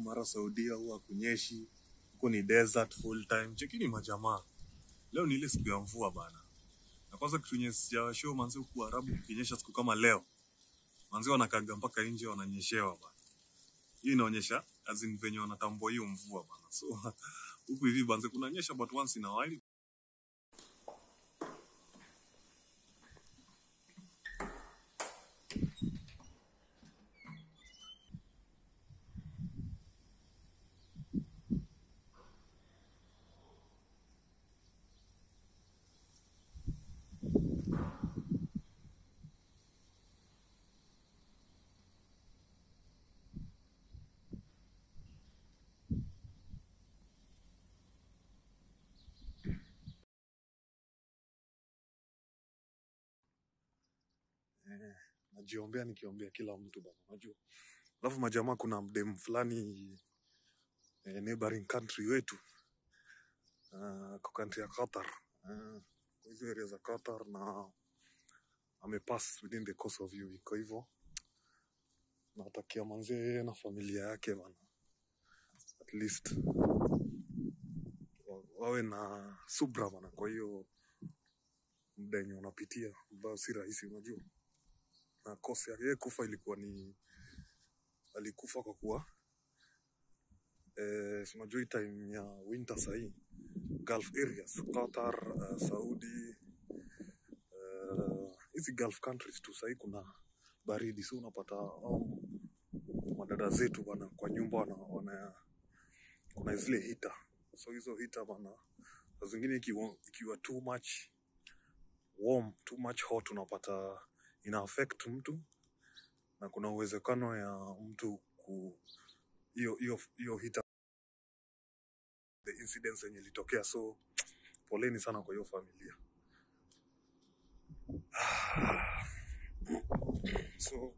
mara Saudia huwa kunyeshi, huko ni desert full time. Chekini majamaa, leo ni ile siku ya mvua bana, na kwanza kitu yenye sijawashow manzi, huku Arabu kukinyesha siku kama leo, manzi wanakaga mpaka nje wananyeshewa bana. Hii inaonyesha azin venye wanatambua hiyo mvua bana, so huku hivi banze kunanyesha but once in a while eh, najiombea nikiombea kila mtu bana, unajua. Alafu majamaa, kuna mdem fulani eh, neighboring country wetu uh, kwa country ya Qatar uh, kwa hizo area za Qatar na amepass within the course of hiyo week. Kwa hivyo nawatakia manzee yeye na familia yake bana, at least wa- wawe na subra bana. Kwa hiyo muda yenye wanapitia ambayo si rahisi, unajua. Na kosi yake yeye kufa ilikuwa ni alikufa kwa kuwa eh, si unajua hii time ya winter sahii Gulf areas Qatar, uh, Saudi eh, hizi Gulf countries tu sahii kuna baridi, so unapata au madada zetu bana kwa nyumba wana, wana kuna zile hita, so hizo hita bana saa zingine ikiwa, ikiwa too much warm, too much hot unapata ina affect mtu na kuna uwezekano ya mtu ku hiyo hiyo hiyo hita the incidents yenye ilitokea, so poleni sana kwa hiyo familia. So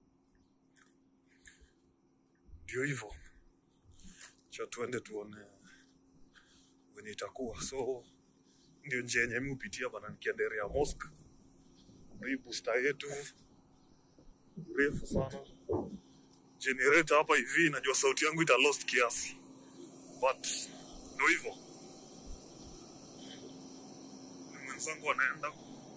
ndio hivyo, cha tuende tuone venye itakuwa. So ndio njia yenye mi hupitia bana, nikienda area ya mosque. Hii booster yetu refu sana, generator hapa hivi, najua sauti yangu ita lost kiasi, but ndio hivyo, ni mwenzangu anaenda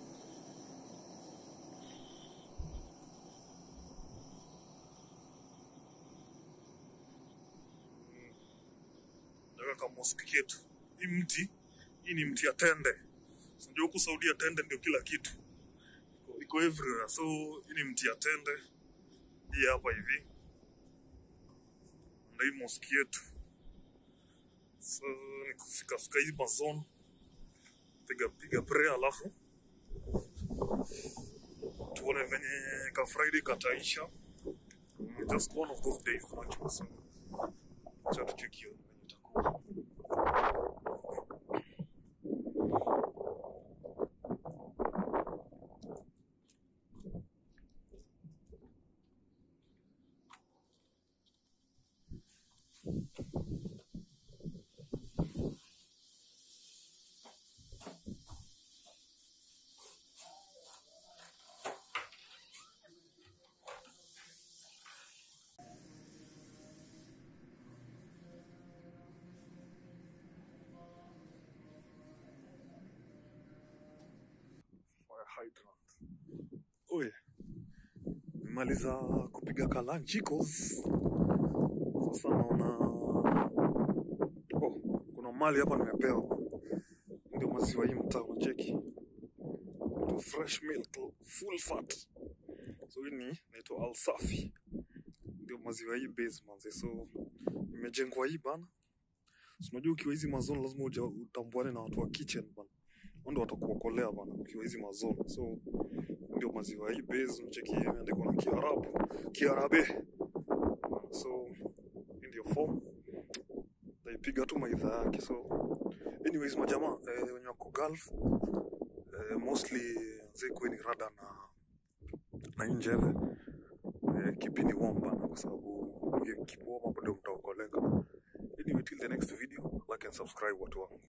naweka mosque yetu. Hii mti hii ni mti ya tende, unajua huku Saudia tende ndio kila kitu, iko, iko everywhere. So hii ni mti ya tende, hii hapa hivi ndio hii mosque yetu. So ni kufika fika hii mazone, piga piga prayer, alafu tuone venye ka Friday kataisha. Mm, Just one of those days, unajua. So acha tuchekie venye itakuwa. Fire hydrant. Oye, nimemaliza kupiga kalanchikos. Sasa naona oh, kuna mali hapa nimepewa, ndio maziwa hii mtaa unacheki, to fresh milk full fat. So hii ni naitwa Alsafi, ndio maziwa hii base manze. So imejengwa hii bana, Si unajua ukiwa hizi mazone lazima uja utambuane na watu wa kitchen bana, Wao ndio watakuokolea bana ukiwa hizi mazone. So ndio maziwa hii base unacheki, imeandikwa na Kiarabu Kiarabe, so hii ndio form naipiga tu maidha yake. So anyways, majamaa eh, wenye wako Gulf eh, mostly zee kweni rada na na hii njeve eh, kipindi warm bana, kwa sababu keep warm hapo ndio mtaokoleka. Anyway, till the next video, like and subscribe watu wangu.